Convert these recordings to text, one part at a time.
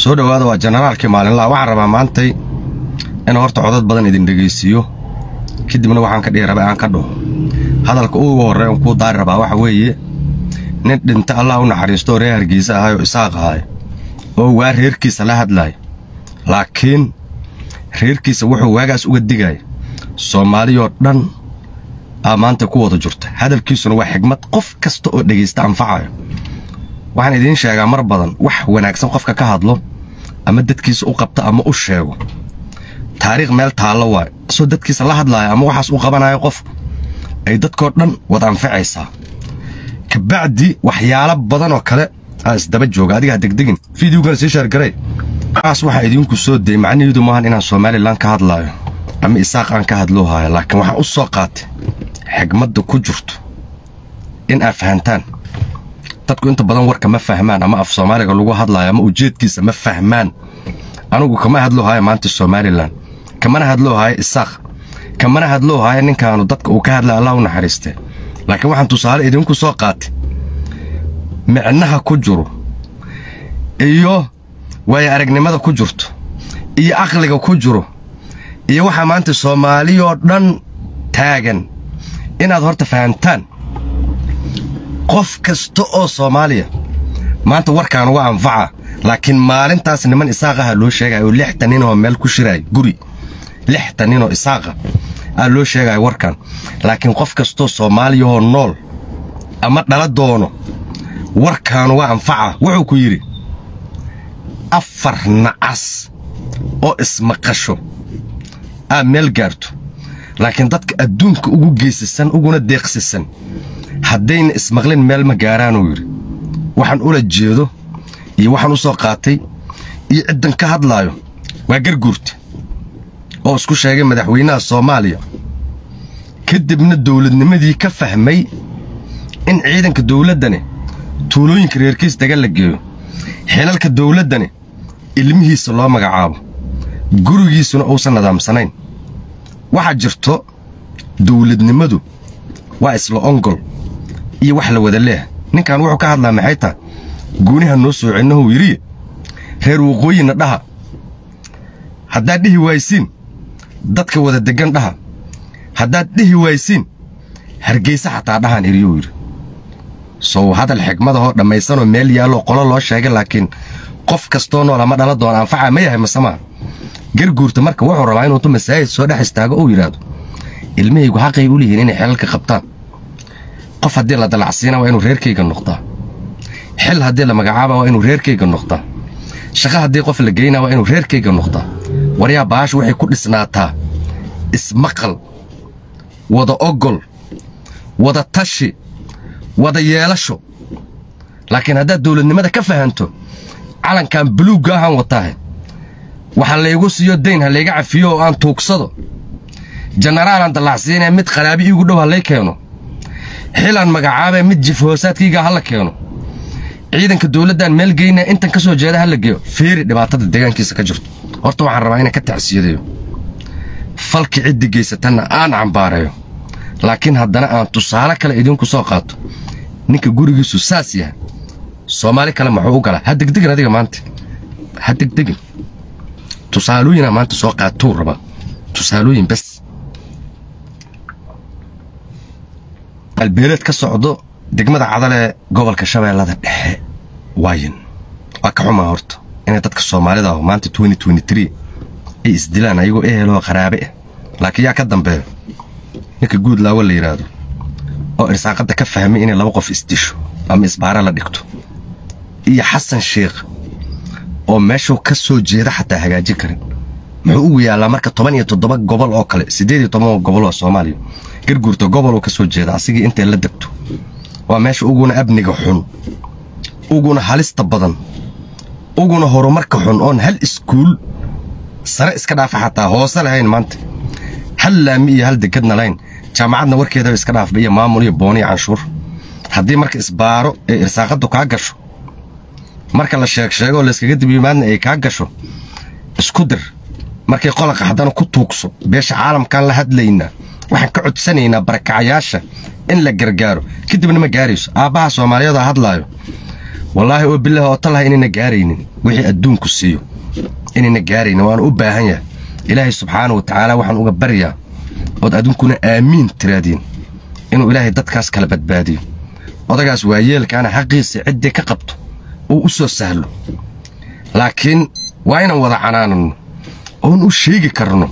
soo dhowaada waa jenaraalkii maalinlaha waxaan rabaa maantay in horta codad badan idin dhegaysiiyo kadibna waxaan ka dhihi rabaa aan ka dhaho hadalka ugu horreey on kuu daari rabaa waxa weeye nin dhinta allah u naxariistooo reer hargeysa ahay oo isaaq ahay oo waa reerkiisa la hadlaaya laakiin reerkiisa wuxuu waagaas uga digaya soomaaliyoo dhan aa maanta ku wada jirta hadalkiisuna waa xigmad qof kasta oo dhegaysta anfacayo waxaan idiin sheegaa mar badan wax wanaagsan qofka ka hadlo ama dadkiisa u qabta ama u sheego taariikh meel taallo waayo isoo dadkiisa la hadlaaya ama waxaas u qabanayo qof ay dadkoo dhan wada anfacaysaa kabacdi waxyaalo badan oo kale aa isdaba jooga adiga ha degdegin fideogana sii sheergaray waxaas waxaa idiinku soo dayay macnaheedu maahan inaan somalilan ka hadlaayo ama isaaq aan ka hadloo haayo laakiin waxaan u soo qaatay xigmadda ku jirto in aad fahantaan dadku inta badan warka ma fahmaan ama af soomaaliga lagu hadlaayo ama ujeedkiisa ma fahmaan anugu kama hadloo haayo maanta somalilan kamana hadloo haayo isaaq kamana hadloo haayo ninkaanu dadka uu ka hadlaya allah u naxariistee laakiin waxaan tusaale idinku soo qaatay micnaha ku jiro iyo waayo aragnimada ku jirto iyo aqliga ku jiro iyo waxaa maanta soomaaliyoo dhan taagan inaad horta fahamtaan qof kasta oo soomaaliya maanta warkaan uga anfaca laakiin maalintaas niman isaaqaha loo sheegaya oo lixtan ninoo meel ku shiraaya guri lixtan ninoo isaaqa aa loo sheegaya warkan laakiin qof kastoo soomaaliyahoo nool ama dhala doono warkaan uga anfaca wuxuu ku yidhi afar nacas oo ismaqasho aad meel gaarto laakiin dadka adduunka ugu geysasan uguna deeqsisan haddayna ismaqlin meel ma gaaraanuu yidhi waxaan ula jeedo iyo waxaan u soo qaatay iyo ciddan ka hadlaayo waa garguurta oo isku sheegay madaxweynaha soomaaliya kadibna dawladnimadii ka fahmay in ciidanka dawladdani tuulooyinka reerkiis daga la geeyo xilalka dawladdani ilmihiisa loo magacaabo gurigiisuna uusan nadaamsanayn waxaa jirto dawladnimadu waa isla ongol iyo wax la wada leeh ninkan wuxuu ka hadlaa maxay tahay guuniha noo soo celinahu yidhi reer waqooyina dhaha haddaad dhihi waaysiin dadka wada deggan dhaha haddaad dhihi waaysiin hargeysa xataa dhahaan iriyuu yidhi sow hadal xigmadahoo dhammaysanoo meel yaalloo qolo loo sheegay laakiin qof kastoo nool ama dhala doona anfaca ma yahay masemaha garguurta marka wuxuu rabaa inuutu masaajid soo dhex istaago uu yidhaahdo ilmahaygu xaqay u lihiin inay xelalka qabtaan qof haddii la dalacsiina waa inuu reerkayga noqdaa xil haddii la magacaaba waa inuu reerkayga noqdaa shaqo haddii qof la geynaa waa inuu reerkayga noqdaa waryaa baashu waxay ku dhisnaataa ismaqal wada ogol wada tashi wada yeelasho laakiin haddaad dawladnimada ka fahanto calankan buluugga ahaan wataahe waxa laygu siiyo dayn ha layga cafiyo oo aan tuugsado jenaraalaan dallacsiinaya mid qaraabi iigu dhow ha lay keeno xilaan magacaabee mid jif hoosaadkayga ha la keeno ciidanka dawladdaan meel geynaa intan ka soo jeeda ha la geeyo feeri dhibaatada deegaankiisa ka jirto horta waxaan rabaa inaan ka tacsiyadayo falki ciddi geysatanna aan cambaareeyo laakiin haddana aan tusaale kale idinku soo qaato ninka gurigiisu saas yahay soomaali kale maxuu u galaa ha degdegin adiga maanta ha degdegin tusaalooyinaa maanta soo qaatuu rabaa tusaalooyin bes albeeleed ka socdo degmada cadalee gobolka shabeellada dhexe waayin waa ka xumaa horta inay dadka soomaalida aho maanta ay isdilaan ayagoo eheloo qaraabe ah laakiin yaa ka dambeeyo ninka guud laawo la yidhaahdo oo irsaaqadda ka fahmay inay laba qof isdisho ama isbaara la dhigto iyo xasan sheikh oo meeshuu ka soo jeeda xataa hagaajin karin muxuu ugu yaallaa marka toban iyo toddoba gobol oo kale siddeed iyo toban gobol oo soomaaliya garguurta goboluu ka soo jeeda asigii intay la degto waa meesha uguna amniga xun uguna halista badan uguna horumarka xun oon hal iskuul sare iska dhaafa xataa hoose lahayn maanta hal laami iyo hal degadna lahayn jaamacadna warkeedaba iska dhaafba iyo maamul iyo booni iyo canshuur haddii marka isbaaro ee irsaaqaddu kaa gasho marka la sheeg sheego oo layskaga dibyimaadna ay kaa gasho isku dir markay qolaqa haddana ku tuugso beesha caalamkaan la hadlaynaa waxaan ka codsanaynaa barakacayaasha in la gargaaro kadibna ma gaarayso aabbaha soomaaliyeed oo hadlaayo wallaahi oo bilaah oo talaha inayna gaaraynin wixii adduunku siiyo inayna gaaraynin waana u baahan yahay ilaahay subxaana wa tacaala waxaan uga baryaa ood adduunkuna aamiin tiraadiin inuu ilaahay dadkaas kala badbaadiyo odagaas waayeelkaana xaqiisa ciddii ka qabto uu u soo sahlo laakiin waa inaan wada canaananno oon u sheegi karno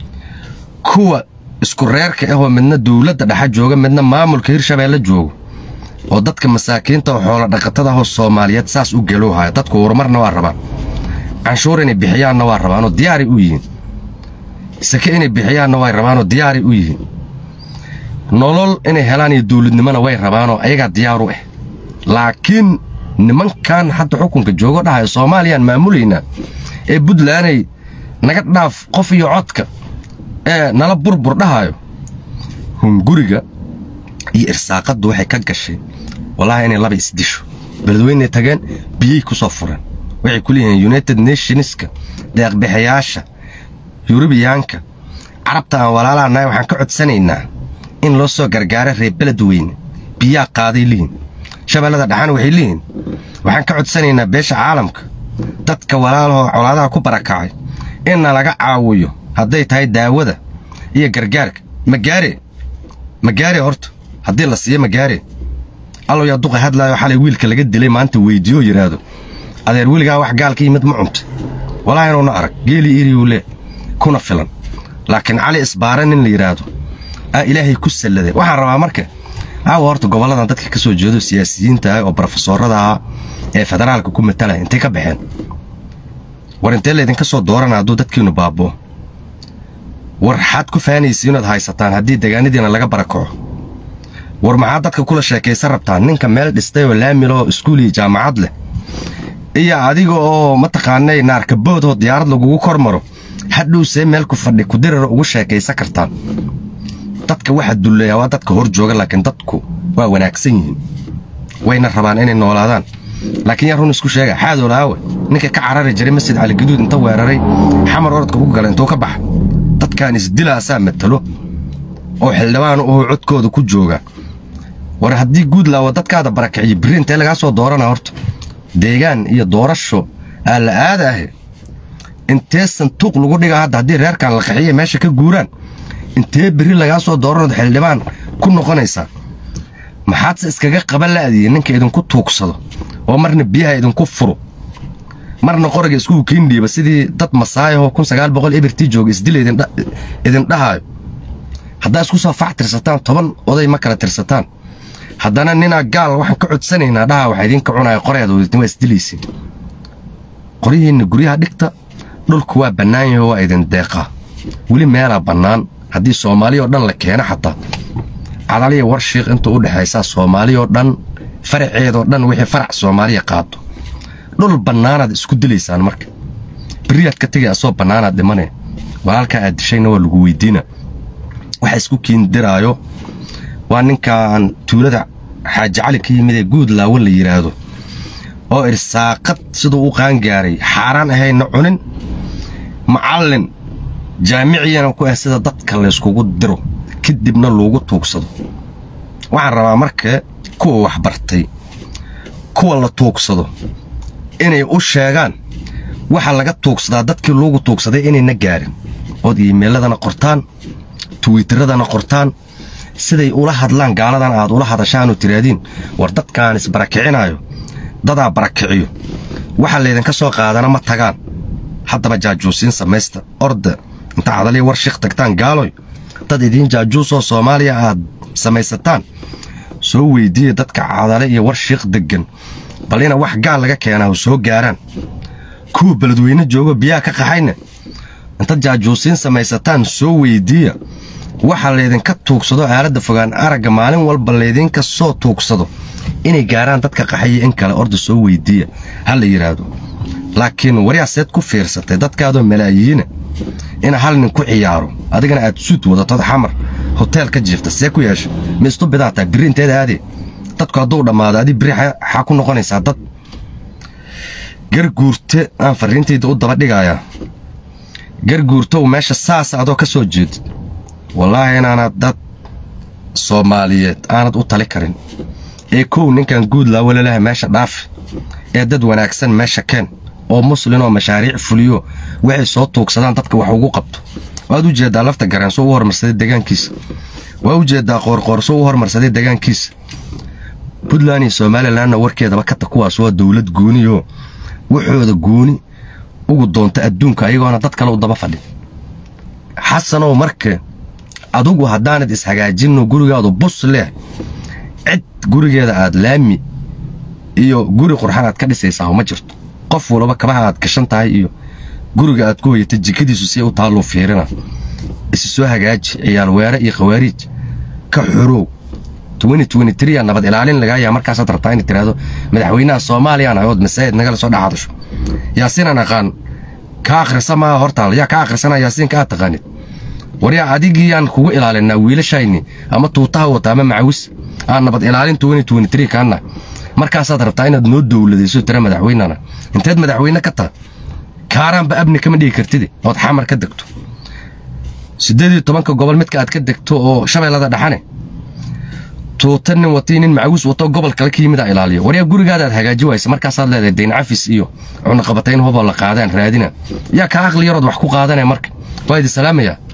kuwa isku reerka ahoo midna dawladda dhexa jooga midna maamulka hirshabeelle joogo oo dadka masaakiinta oo xoolo dhaqatada ahoo soomaaliyeed saas u gelowhaya dadku horumarna waa rabaan canshuur inay bixiyaanna waa rabaanoo diyaaray u yihiin sake inay bixiyaanna way rabaanoo diyaaray u yihiin nolol inay helaan iyo dawladnimona way rabaanoo ayagaa diyaar u ah laakiin nimankan hadda xukunka joogo dhahayo soomaaliyaan maamulaynaa ee buntlanday naga dhaaf qof iyo codka ee nala burbur dhahayo hunguriga iyo irsaaqaddu waxay ka gashay wallaahi inay laba isdisho beledweynay tageen biyey ku soo fureen waxay ku leeyihiin united nationska deeqbixayaasha yurubiyaanka carabta aan walaalaha nahay waxaan ka codsanaynaa in loo soo gargaara reer beled weyne biyaa qaaday lihin shabeellada dhexana waxay leeyihiin waxaan ka codsanaynaa beesha caalamka dadka walaalahoo colaadaha ku barakacay inna laga caawiyo hadday tahay daawada iyo gargaarka magaare magaare horta haddii la siiyo magaare allow yaa duqa hadlaayo xalay wiilka laga dilay maanta weyddiiyoo yidhaahdo adeer weligaa wax gaalka yimid ma cunta walaahi inuuna arag geelii iriyuu le kuna filan laakiin cali isbaara nin la yidhaahdo aa ilaahay ku salladeen waxaan rabaa marka caawa horta gobolladan dadka ka soo jeedo siyaasiyiinta ah oo brofesoorada ah ee federaalka ku matalaya intay ka baxeen war intee laydinka soo doorana hadduu dadkiinnu baaboo war xaad ku faanaysa inaad haysataan haddii degaanadiina laga barakaco war maxaad dadka kula sheekaysan rabtaan ninka meel dhistay oo laamiloo iskuul iyo jaamacad leh iyo adiga oo mataqaanay naarkaboodoo diyaarad lagugu kor maro hadhowsee meel ku fadhi kudirara ugu sheekaysan kartaan dadka waxa dulleeyaa waa dadka hor jooga laakiin dadku waa wanaagsan yihiin wayna rabaan inay noolaadaan laakiin yaa run isku sheega xaadool aawe ninka ka carari jiray masjid caligaduud inta weeraray xamar orodka ugu gala intuu ka baxa dadkaan isdilaasaa matalo oo xildhibaan uhuu codkooda ku jooga war haddii guud laawo dadkaada barakiciyo birri intee lagaa soo doorana horta deegaan iyo doorasho aa la aada ahe intee santuuq lagu dhigaa hadda haddii reerkan la qaxiya meesha ka guuraan intee berri lagaa soo dooranood xildhibaan ku noqonaysaa maxaadse iskaga qaban la'diye ninka idinku tuugsado oo marna biyaha idinku furo marna qoriga iskugu kiindhiiba sidii dad masaayahoo kun sagaal boqol ebirtii jooga isdila idin dhahaayo haddaa isku soo fac tirsataan toban oday ma kala tirsataan haddana ninaa gaal waxaan ka codsanaynaa dhaha waxaa idinka cunaya qoreeda waa isdilaysiin qoryihiinna guryaha dhigta dhulku waa bannaan yaho waa idin deeqaa weli meelaa bannaan haddii soomaaliya oo dhan la keeno xataa cadaliya warshiiq intuu u dhexaysaa soomaaliya oo dhan faraceedoo dhan wixii farac soomaaliya qaado dhul bannaanaad isku dilaysaan marka beriyaad ka tegay asoo bannaanaad dhimane walaalkaa aad dishayna waa lagu weydiina waxa isku kiindiraayo waa ninkaan tuulada xaaji cali ka yimid ee guud laawo la yidhaahdo oo irsaaqad siduu u qaangaaray xaaraan ahayna cunin macallin jaamiciyana ku ah sida dadka layskugu diro kadibna loogu tuugsado waxaan rabaa marka kuwa waxbartay kuwa la tuugsado inay u sheegaan waxa laga tuugsadaa dadkii loogu tuugsaday inayna gaarin ood iimayladana qortaan twiiteradana qortaan siday ula hadlaan gaaladan aad ula hadashaanoo tiraadiin war dadkaan isbarakicinayo dadaa barakiciyo waxa laydinka soo qaadana ma tagaan haddaba jaajuusiin samaysta orda inta cadaliya war shiikh tagtaan gaaloy dad idiin jaajuusoo soomaaliya aad samaysataan soo weyddiiya dadka cadale iyo war shiikh deggan bal ina wax gaal laga keenaa soo gaaraan kuwa beledweyne joogo biyaha ka qaxayna intaad jaajuusiin samaysataan soo weyddiiya waxa laydinka tuugsado aaladda fogaan aragga maalin walba laydinka soo tuugsado inay gaaraan dadka qaxaya in kale orda soo weyddiiya ha la yidhaahdo laakiin waryaaseed ku fiirsatay dadkaadoo malaayiina ina hal nin ku ciyaaro adigana aad suud wadatod xamar hoteel ka jiifta see ku yeesha ma istubidaa tahay birri inteeda aadee dadku hadduu dhammaado adii birri xaa ku noqonaysaa dad garguurte aan farriintayda u daba dhigayaa garguurtow meesha saasa adoo ka soo jeedid wallaahi inaanad dad soomaaliyeed aanad u tali karin ee kow ninkan guud laa walalaha meesha dhaafi ee dad wanaagsan meesha keen oo muslin oo mashaariic fuliyo waxay soo tuugsadaan dadka wax ugu qabto waad u jeedaa lafta gareenso u hormarsaday deegaankiisa waa u jeedaa qoorqoorso u hormarsaday deegaankiisa puntland iyo somalilanna warkeedaba kata kuwaas waa dowlad gooniyo waxooda gooni ugu doonta adduunka ayagoona dad kale u daba fadhin xasanow marka adugu haddaanad ishagaajinno gurigaadu bus leh cid gurigeeda aad laami iyo guri qurxan aad ka dhisaysaa ma jirto qof walaba kabaha aad gashan tahay iyo guriga aad ku hoyatay jikadiisu si u taalluu fiirina isi soo hagaaji ciyaal weere iyo khawaariij ka xorow yaa nabad ilaalin lagaayaa markaasaad rabtaa inay tiraahdo madaxweynaha soomaaliyaan ayood masaajid nagala soo dhex hadasho yaasiinaan aqaan ka akhrisa maaha hortaal yaa ka akhrisana yaasiinka aad taqaanid waryaa adigiyaan kugu ilaalinaa wiilashayni ama tuutaha wata ama macawis aan nabad ilaalin kaana markaasaad rabtaa inaad noo dowladayso tira madaxweynana inteed madaxweyne ka taha kaaraanba abni kama dhigi kartid ood xamar ka degto siddeed iyo tobanka gobol midka aad ka degto oo shabeellada dhaxane tuuta nin watii nin macawis wato gobol kale ka yimid a ilaaliyo waryaa gurigaadaad hagaaji waysa markaasaad leedahay dayn cafis iyo cunaqabatayn huboo la qaadaan raadina yaa ka aqli yarood wax ku qaadanaya marka waa idi salaamaya